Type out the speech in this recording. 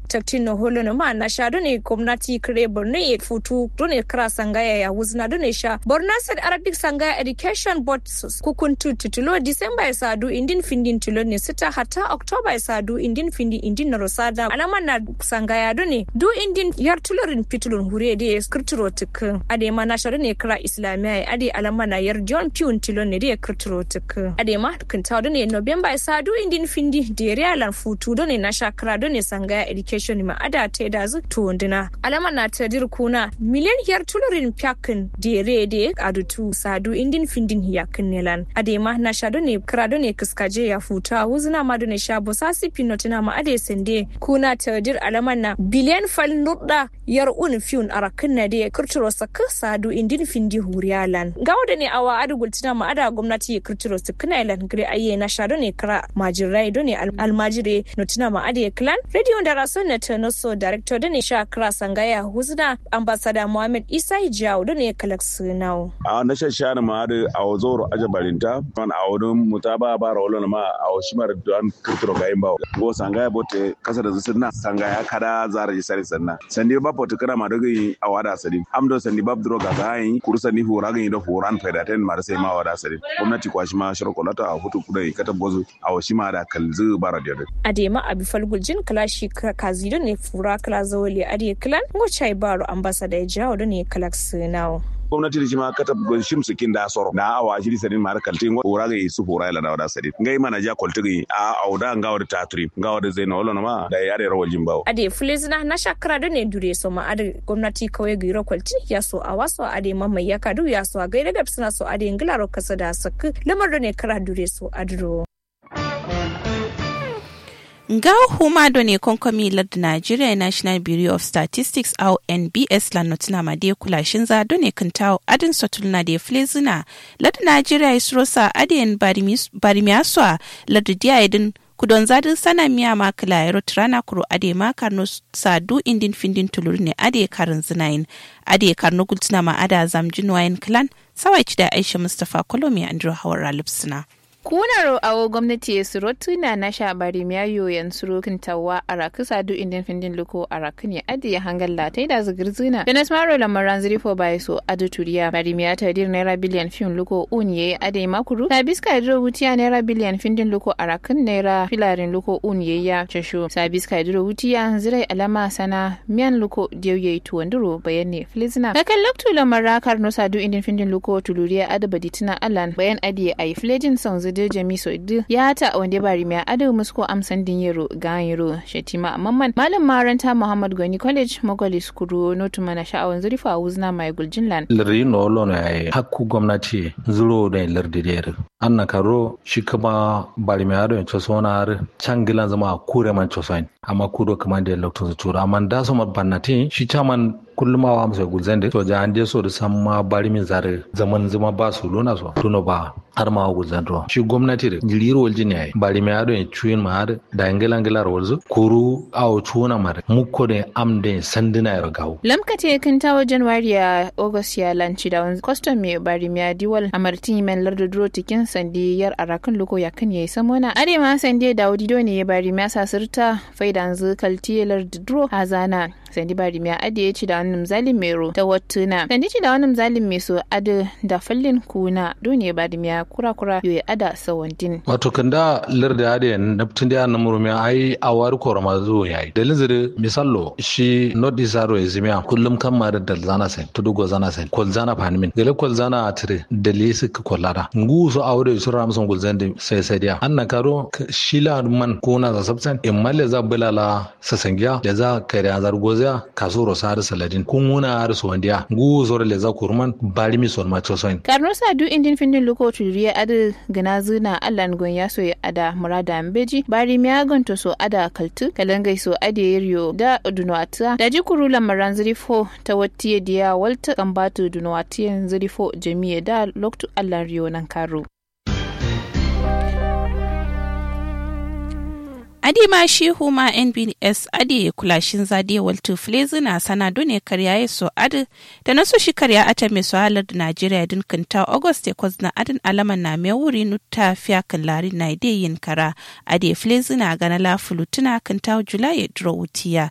taktin na holo na ma na sha done gwamnati kare borno ya futu done kira sangaya ya wuzna done sha borno state arabic sangaya education board kukuntu titulo disamba ya sadu indin findin tulo ne sita hata oktoba ya sadu indin findi indin na rosada alama na sangaya done du indin yar tulorin pitulun hure da ya skirtiro tukin ade ma na sha done kira islamiya ya ade alama na yar john piun tulo ne da ya kirtiro tukin ade ma kinta done november ya sadu indin findi da ya riyalan futu done na sha kira done sangaya education ma ada ta da zu tuwundina alama na ta dirkuna miliyan yar tulurin pyakin dire de adutu sadu indin findin yakin nelan adema na shado ne krado ne kiskaje ya futa wuzna ma ne sha bosasi pinotina ma ade sende kuna ta dir alama na biliyan fal nudda yar un fiun arakin na de kirtiro saka sadu indin findi huriyalan gawo ne awa adu gultina ma ada gwamnati kirtiro sakina ilan gre aye na shado ne kra majirai do ne almajire notina ma ade clan radio da rason na tanoso director da ne sha kra sangaya huzna ambassador muhammad isa hijawu da ne kalak sunau a na shashana ma da a wazoro aja barinta man a wurin mutaba ba rawolo ma a washimar don kirkiro ga yin bawo go sangaya bote kasa da zusunna sangaya kada zara ji sari sanna sandi ba potu kana ma daga yi a wada sadi amdo sandi bab dro ga gayin kuru sandi hura ga yi da horan faida ten ma da sai ma wada sadi gwamnati kwashi ma shirkolata a hutu kudai kata bozu a washima da kalzu bara da adema abi falguljin kalashi kazi ne fura kala zawali ade klan ngo chai baro ambassador ya jawo da ne kalak sunau gwamnati da shi ma kata shim sikin da soro na awa shi sanin mar kalti ora ga su hora ila da wada sadi ngai mana ja kolti a auda ngawa da tatri ngawa da zaina wala ma da yare rawal jimbawo ade fulizna na shakara da ne dure so ma ade gwamnati kawai ga iro kwalti ya so a waso ade mamai ya kadu ya so a gaida da suna so ade ngilaro kasa da sakku lamar da ne kara dure so adro nga huma do ne konkomi lardu nigeria national bureau of statistics au nbs la notina ma de kulashin za do ne kintawo adin sotulna de flezina lardu nigeria isrosa adin barimiaswa lardu dia idin kudon zadin sana miya ma kila yaro tirana kuro ade ma karno sadu indin findin tulur ne ade karin zinayin ade karno gultina ma ada zamjin wayan clan sawai da aisha mustapha kolomi andrew hawar lipsina. kunaro awo gwamnati ya suro tuna na sha bari miyayo yan suro kintawa a raku sadu indin findin luko a raku ne adi ya hangar latai da zigir zina jonas maro lamaran zirifo bai so adu turiya bari miya ta dir naira biliyan fin luko un ye adi makuru na biska idro wutiya naira biliyan findin luko a rakun naira filarin luko un ye ya casho sa biska idro wutiya zirai alama sana miyan luko diyo ye tuwan duro bayan ne filizina kakan loktu lamara karno sadu indin findin luko tuluriya adu baditina alan bayan adi a yi filejin son de jami so du ya ta wanda bari mai ado musko amsan din yero ga yero shetima mamman malam maranta muhammad gani college mogoli skuru notu mana sha'awan zurifa wuzna mai guljinlan lirri no lono ai hakku gwamnati zuro da lirdi der anna karo shi kuma bari mai ado to sona har changilan zama kure man chosoin amma kudo kuma da lokto su tura amma da so mabannati shi chaman kullum awa musa gulzan da to an je so da san ma bari min zare zaman zama ba su lona so tuno ba har ma gulzan to shi gwamnati da jiriro waljin ne bari mai ado chuin ma har da ngela ngela rolzo kuru awo chuna mar mukko de amde sandina ya gawo lamkate kan tawo january ya august ya lanci da wani custom mai bari mai diwal amartin men lardo duro tikin sandi yar arakan loko ya kan yayi samona are ma sandi da wadido ne ya bari mai sasirta faidan zu kalti lardo duro hazana sandi bari mai ade ya ci da wani mzalin mero ta wattuna sandi ci da wani mzalin mai so ade da fallin kuna dole bari mai kura kura yo ya ada sawandin wato kanda larda ade naptin da na murmi ai awar korma zo yayi dalin zire misallo shi not isaro ezimia kullum kan ma da zana sai tudugo zana sai kol zana fanimin gele kol zana atire dali su kollara ngu so awre su ram son gulzan da sai sai dia anna karo shila man kuna za sabsan imalle za bulala sasangiya da za kare azar gozia kasuro sar saladin kun wuna har so wandiya ngu so le za kurman bari mi son ma chosoin karno sa du indin findin luko turiya adu gana zuna allan gon ya so ya ada murada mbeji bari mi agonto so ada kaltu kalangai so ade yiryo da dunwata da jikuru lamaran zirifo ta wattiye diya walta kambatu dunwatiyan zirifo jami'a da loktu allan riyo nan karo adi ma shi huma nbs adi kulashin zade waltu flezi na sana dune karya ya so adi da nasu shi karya ata mai so halar da najeriya din kinta august ya kwazna adin alaman na mai wuri nuta fiya kan lari na ide yin kara adi flezi na gana la fulutuna kinta julai ya duro wutiya